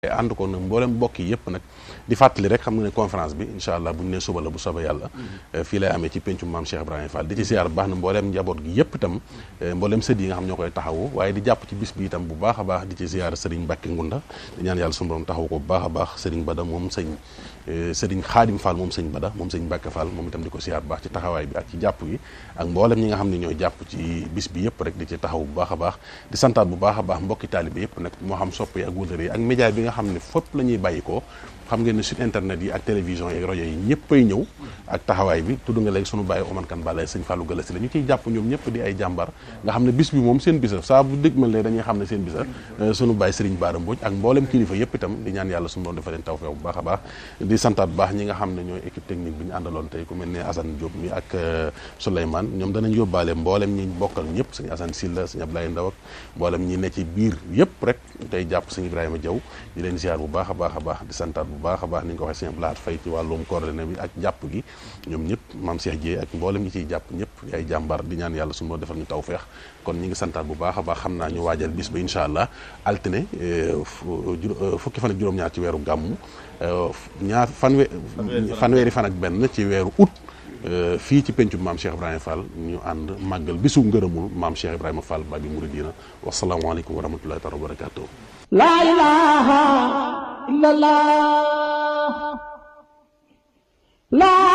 ànd ko nag mboolem mbokk yi yëpp nag di fàttali rek xam nga ne conférence bi incha allah bu ñu nee suba la bu soobee yàlla fii lay amee ci pencum maam Cheikh Ibrahima Fall di ci siyaar bu baax na mbooleem njaboot gi yëpp itam mbooleem sët yi nga xam ñoo koy taxawu waaye di jàpp ci bis bi itam bu baax a baax di ci siyaar Serigne Mbacke Ngunda di ñaan yàlla suñu borom taxawu ko bu baax a baax Serigne Bada moom sëñ Serigne Khadim Fall moom sëñ Bada moom sëñ Mbacke Fall moom itam di ko siyaar bu baax ci taxawaay bi ak ci jàpp gi ak mboolem ñi nga xam ne ñooy jàpp ci bis bi yëpp rek di ci taxaw bu baax a baax di santaat bu baax a baax mbokki taalibe yëpp nag moo xam sopp yi ak wëllëre yi ak média bi nga xam ne fépp la ñuy bàyyi ko xam ngeen ne site internet yi ak télévision yi rajo yi ñëppay ñëw ak taxawaay bi tudd nga léegi sunu bàyyi Oman Kan Balaye sëñ Fallou Galasi la ñu ciy jàpp ñoom ñëpp di ay jàmbar nga xam ne bis bi moom seen bisa saa bu dëgg mal dañuy xam ne seen bisa sunu bàyyi Serigne Bara Mbodj ak mboolem kilifa yëpp itam di ñaan yàlla sunu doon dafa leen tawfeex bu baax a baax di santaat bu baax ñi nga xam ne ñooy équipe technique bi ñu àndaloon tey ku mel ne Assane Diop mi ak Souleymane ñoom danañ yóbbaale mboolem ñi bokkal ñëpp sëñ Assane Silla sëñ Ablaye Ndaw ak mboolem ñi ne ci biir yëpp rek tey jàpp sëñ Ibrahima Diaw di leen ziar bu baax a baax a baax di santaat bu baax a baax ni nga ko waxee sëñ Blaat Fay ci wàllum coordonné bi ak jàpp gi ñoom ñëpp maam Cheikh Dieye ak mboolem ñi ciy jàpp ñëpp ay jàmbar di ñaan yàlla suñu moo defal ñu tawfeex kon ñi ngi santaat bu baax a baax xam naa ñu waajal bis ba incha allah altine fukki fan ak juróom-ñaar ci weeru gàmmu ñaar fanwe fanweeri fan ak benn ci weeru août fii ci pencu maam Cheikh Ibrahima Fall ñu ànd màggal bisu ngërëmul maam Cheikh Ibrahima Fall Babi Mouridina wasalaamualeykum wa rahmatullahi taala wa barakatuh la ilaha illallah la